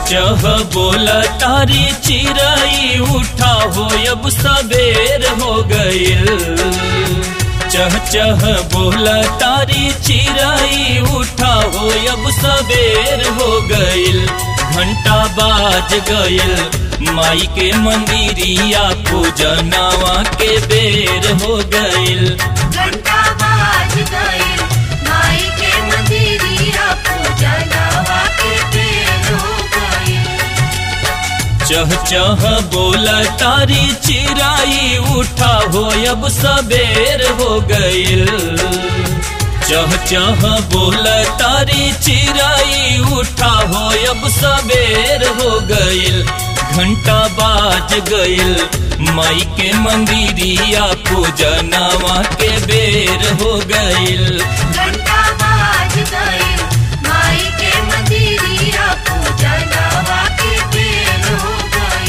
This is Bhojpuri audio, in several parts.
चह बोल तारी चिरई उठा हो अब सबेर हो गईल चह चह बोल तारी चिरई उठा हो अब सबेर हो गईल घंटा बाज गईल माई के मंदिरिया पूजनवा के बेर हो गईल घंटा बाज गई माई के मंदिरिया पूजा नवा के बेर हो गई चह चह बोल तारी चिराई उठा हो अब सबेर हो गईल चह चह बोल तारी चिराई उठा हो अब सबेर हो गईल घंटा बाज गईल माई के मंदिरिया पूजनवा के बेर हो गईल घंटा बाज गई माई के मंदिरिया पूजा नवा के बेर हो गई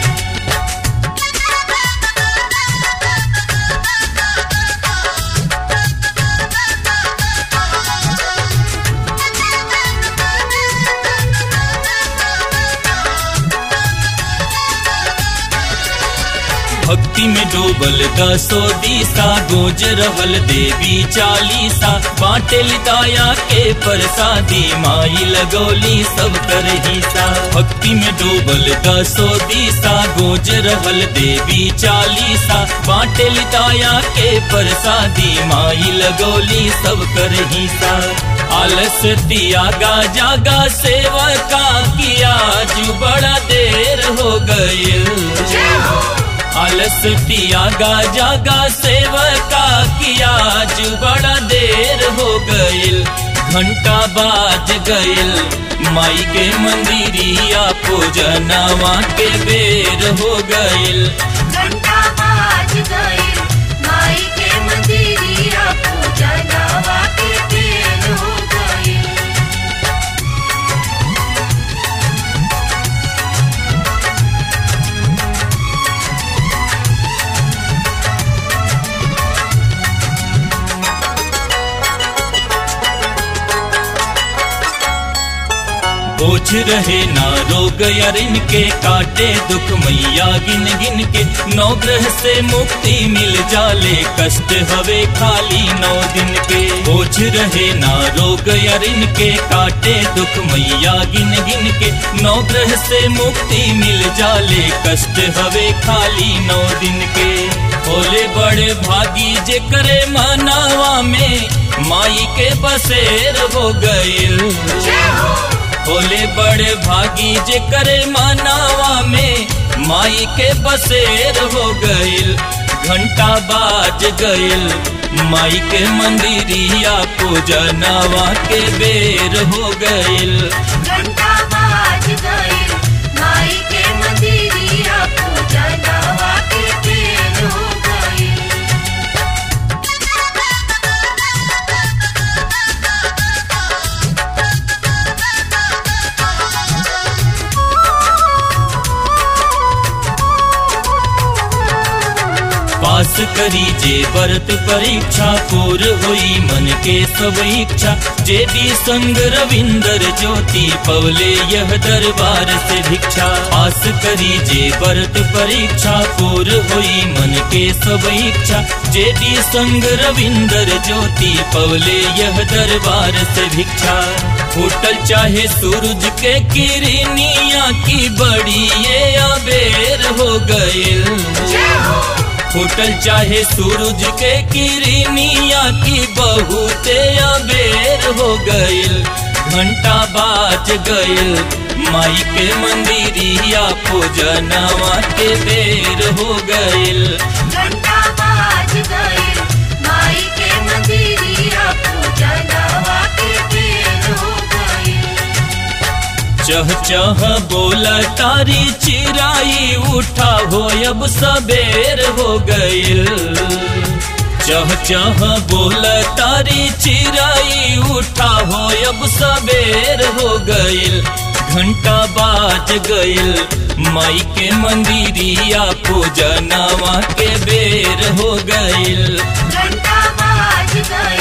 भक्ति में डूबल दसो दिशा गोज रहल देवी चालीसा बाटे दाया के प्रसादी माई लगौली सब कर हिसा भक्ति में डूबल दसो दिशा गोज रहल देवी चालीसा बाटे दाया के प्रसादी माई लगौली सब कर हिसा आलस त्यागा जागा सेवा का किया जो बड़ा देर हो गई आलस त्यागा जागा सेवका किया आज बड़ा देर हो गईल घंटा बाज गईल माई के मंदिरिया पूजनवा के बेर हो गईल घंटा बाज गई माई के मंदिरिया पूजा नवा के बेर हो गई बोझ रहे ना रोग अरिन के काटे दुख मैया गिन गिन के नौ ग्रह से मुक्ति मिल जाले कष्ट हवे खाली नौ दिन के बोझ रहे ना रोग अरिन के काटे दुख मैया गिन गिन के नौ ग्रह से मुक्ति मिल जाले कष्ट हवे खाली नौ दिन के भोले बड़े भागी जे करे मनावा में माई के बसेर हो गईल भोले बड़े भागी जे करे मनावा में माई के बसेर हो गईल घंटा बाज गईल माई के मंदिरिया पूजनवा के बेर हो गईल घंटा बाज गई माई के मंदिरिया पूजा नवा के बेर हो गई पास करी जे व्रत परीक्षा पूर होई मन के सब इच्छा जे डी संग रविंदर ज्योति पवले यह दरबार से भिक्षा पास करी जे व्रत परीक्षा पूर होई मन के सब इच्छा जे डी संग रविंदर ज्योति पवले यह दरबार से भिक्षा होटल चाहे सूरज के किरनिया की बड़ी ये अबेर हो गईल होटल चाहे सूरज के किरनिया की बहुते अबेर हो गईल घंटा बाज गईल माई के मंदिरिया पूजनवा के बेर हो गईल घंटा बाज गई माई के मंदिरिया पूजा नवा के बेर हो गई चह चह बोल तारी चिराई उठा हो अब सबेर हो गईल चह चह बोल तारी चिराई उठा हो अब सबेर हो गईल घंटा बाज गईल माई के मंदिरिया पूजनवा के बेर हो गईल घंटा बाज गई